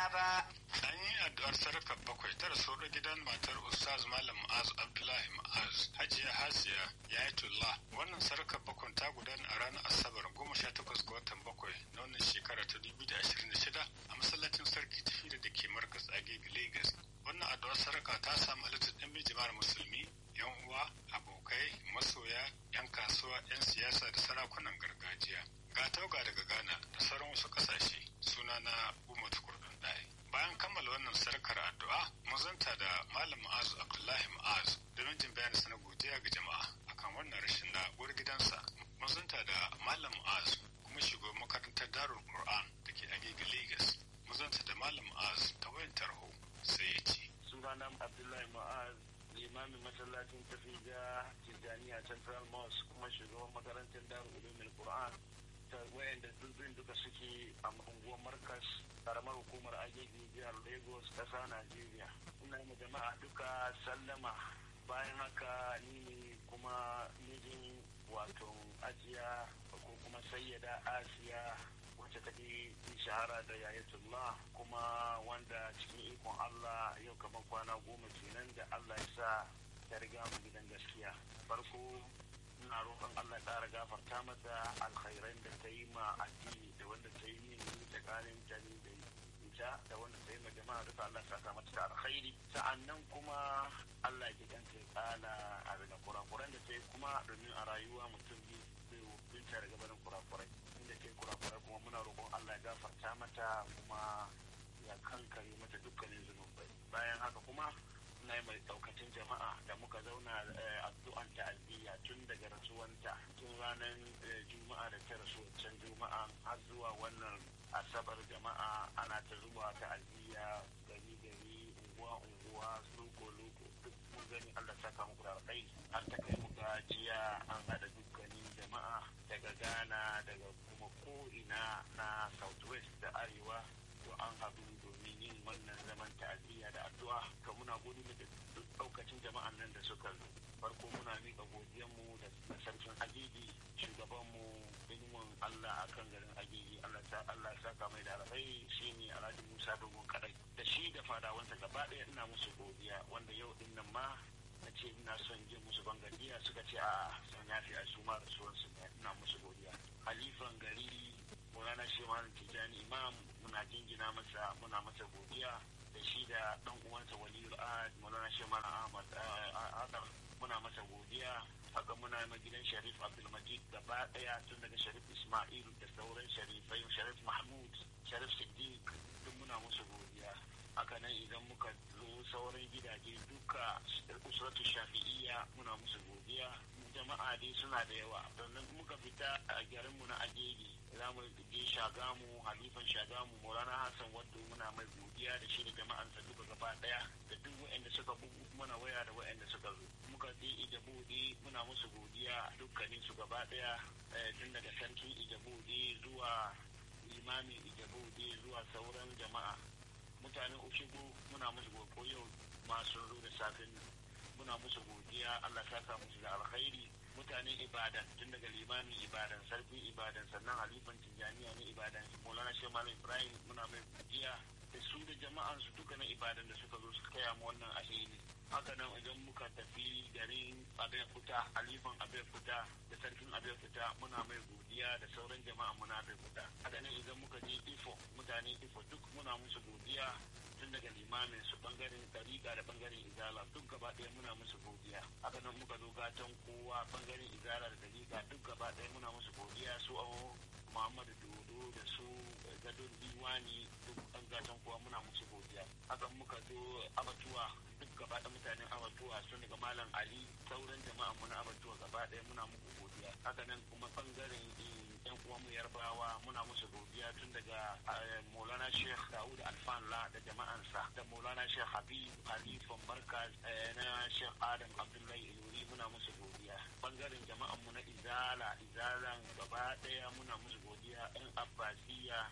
ba. An yi addu'ar sarkar bakwai ta rasu gidan matar Ustaz Malam Ma'az Abdullahi Ma'az Hajiya Hasiya Yayatullah. Wannan sarkar bakwai ta gudana a ranar Asabar goma sha takwas ga watan bakwai na wannan shekara ta dubu da ashirin da shida a masallacin sarki tafi da ke markas Agege Lagos. Wannan addu'ar sarka ta samu halittar ɗan jama'ar musulmi yan uwa abokai masoya yan kasuwa yan siyasa da sarakunan gargajiya ga tauga daga ghana da sauran wasu kasashe suna na umar kurdun ɗaya bayan kammala wannan sarkar addu'a mazanta da malam ma'azu abdullahi ma'azu domin jin bayani sana godiya ga jama'a akan wannan rashin na uwar gidansa mazanta da malam ma'azu kuma shugaban makarantar darul qur'an da ke agege lagos mazanta da malam ma'azu ta wayan tarho sai ya ce sunana abdullahi ma'az limamin masallacin tafi da tijjaniya central mosque kuma shugaban makarantar darul ulumul qur'an ta wayanda dubin duka suke a unguwar markas karamar hukumar agege jihar lagos kasa najeriya ina yi jama'a duka sallama bayan haka ni ne kuma mijin wato ajiya ko kuma sayyada asiya wacce ta fi shahara da yayatullah kuma wanda cikin ikon Allah yau kamar kwana goma kenan da Allah ya sa ta riga mu gidan gaskiya farko ina roƙon Allah ya ƙara gafarta mata alkhairan da ta yi ma addini da wanda ta yi min tsakanin ta ne da ita da wanda ta yi ma jama'a duka Allah ya saka mata da alkhairi sa'annan kuma Allah ya ganta ya ƙala a daga kurakuran da ta yi kuma domin a rayuwa mutum biyu binta daga barin kurakurai da ke kurakura kuma muna roƙon Allah ya gafarta mata kuma ya kankare mata dukkanin zunubai bayan haka kuma na yi mai daukacin jama'a da muka zauna addu'an ta'aziyya tun daga rasuwanta tun ranar juma'a da ta rasu can juma'a har zuwa wannan asabar jama'a ana ta zuwa ta'aziyya gari gari unguwa unguwa loko loko duk mun gani Allah saka muku da alkai har ta kai mu gajiya an haɗa dukkanin jama'a daga Ghana daga kuma ko'ina na southwest da arewa to an haɗu domin yin wannan zaman ta'aziyya da addu'a to muna gode da duk ɗaukacin jama'an nan da suka zo farko muna miƙa godiyanmu da sarkin agigi shugabanmu ilimin Allah a kan garin agigi Allah Allah saka mai da alkhairi shine Alhaji Musa Dogon Kadai da shi da fadawansa gaba ɗaya ina musu godiya wanda yau din nan ma na ce ina son je musu bangadiya suka ce a sun yafi a su ma rasuwarsu ina musu godiya halifan gari Maulana Shehu Tijjani Imam muna jingina masa muna masa godiya da shi da dan uwansa Waliyul Ahad Maulana Shehu Ahmad Adar muna masa godiya haka muna ma gidan Sharif Abdulmajid gaba daya tun daga Sharif Ismail da sauran Sharifai Sharif Mahmud Sharif Siddiq duk muna musu godiya haka nan idan muka zo sauran gidaje duka usratu shafi'iyya muna musu godiya jama'a dai suna da yawa sannan muka fita a garinmu na agege za mu je shagamu halifan shagamu maulana hassan wadda muna mai godiya da shi da jama'ansa duka gaba daya da duk waɗanda suka bugu mana waya da waɗanda suka zo muka je ijabuɗe muna musu godiya dukkanin su gaba daya tun daga sarkin ijabuɗe zuwa limamin ijabuɗe zuwa sauran jama'a mutanen ushigo muna musu ko yau masu zo da safin muna musu godiya Allah saka musu da alkhairi mutanen ibadan tun daga limamin ibadan sarkin ibadan sannan halifan tijjaniya na ibadan maulana shehu malam ibrahim muna mai godiya da su da jama'an su duka na ibadan da suka zo suka kaya mu wannan alheri haka nan idan muka tafi garin abin fita halifan abin fita da sarkin abin fita muna mai godiya da sauran jama'a muna abin fita haka nan idan muka je ifo mutane ifo duk muna musu godiya tun daga limamin su bangaren dariƙa da bangaren izala duk gaba ɗaya muna musu godiya haka nan muka zo gatan kowa bangaren izala da dariƙa duk gaba ɗaya muna musu godiya su awo muhammadu dodo da su gadon diwani duk an gatan kowa muna musu godiya haka muka zo abatuwa duk gaba ɗaya mutanen abatuwa sun daga malam ali sauran jama'a muna abatuwa gaba ɗaya muna muku godiya haka nan kuma bangaren yan uwanmu yarbawa muna musu godiya tun daga maulana sheikh dawud alfanla da jama'ansa da maulana sheikh habib halifan markaz na sheikh adam abdullahi ilori muna musu godiya bangaren jama'anmu na izala izalan gaba daya muna musu godiya yan abbasiya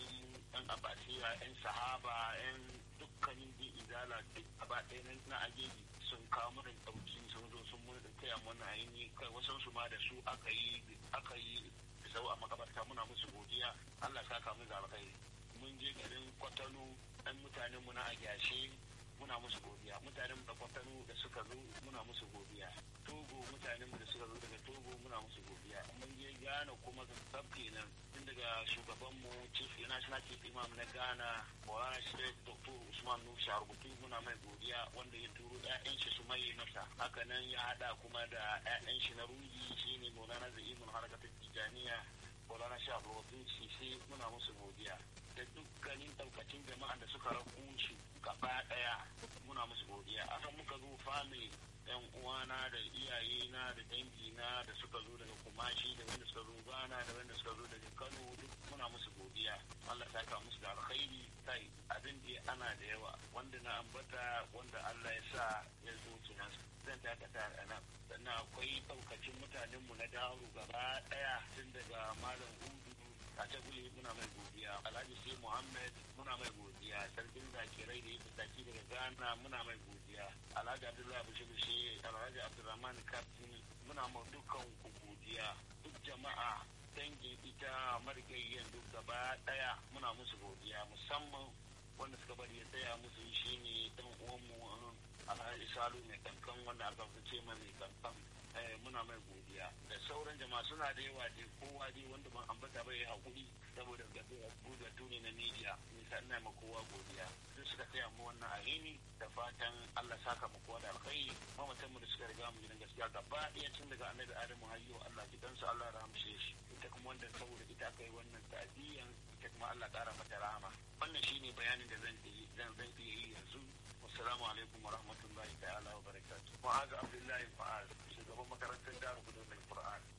yan abbasiya yan sahaba yan dukkanin din izala duk gaba daya na ajeji sun kawo mana dauki sun zo sun mun taya mana ainihi kai wasan su ma da su aka yi aka yi sau a makabarta muna musu godiya Allah saka mu da alkhairi mun je garin Kwatano dan mutanen mu na agyashe muna musu godiya mutanen mu da kwatano da suka zo muna musu godiya togo mutanen mu da suka zo daga togo muna musu godiya mun je gana kuma sab kenan tun daga shugaban mu chief national chief imam na ghana Maulana Sheikh Dr. Usman Nuhu Sharubutu muna mai godiya wanda ya turo ƴaƴan shi su maye masa haka nan ya hada kuma da ƴaƴan shi na ruhi shine Maulana Zaimul Harakatul Tijaniya Maulana Sheikh Abdul Sisi muna musu godiya da dukkanin daukacin jama'an da suka rabu shi gaba daya muna musu godiya aka muka zo family yan uwana da iyayena da dangina da suka zo daga kumashi da wanda suka zo gana da wanda suka zo daga kano duk muna musu godiya allah ta ka musu da alkhairi kai abin da ana da yawa wanda na ambata wanda allah ya sa ya zo kenan zan dakata a nan sannan akwai daukacin mutanenmu na dawo gaba daya tun daga malam hudu a taguli muna mai godiya alhaji sai muhammad muna mai godiya sarkin zakirai da ya fitaki daga ghana muna mai godiya alhaji abdullahi bushe bushe alhaji abdulrahman kaftin muna ma dukkan ku godiya duk jama'a dangin ita marigayyan duk gaba daya muna musu godiya musamman wanda suka bari ya tsaya musu shine dan uwanmu alhaji salu mai kankan wanda aka fice mai kankan muna mai godiya da sauran jama'a suna da yawa dai kowa dai wanda ban ambata bai hakuri saboda gudatu ne na media nisa ina ma kowa godiya duk suka taya mu wannan alheri da fatan Allah saka mu kowa da alkhairi mamatan mu da suka riga mu gidan gaskiya gaba ɗaya tun daga annabi Adamu hayyo Allah gidansu Allah ya rahamshe shi ita kuma wanda saboda ita kai wannan ta'diyan ita kuma Allah ƙara mata rahama wannan shine bayanin da zan yi zan zan iya yi yanzu assalamu alaikum wa rahmatullahi ta'ala wa barakatuh mu'az abdullahi fa'az shugaban makarantar darul qur'an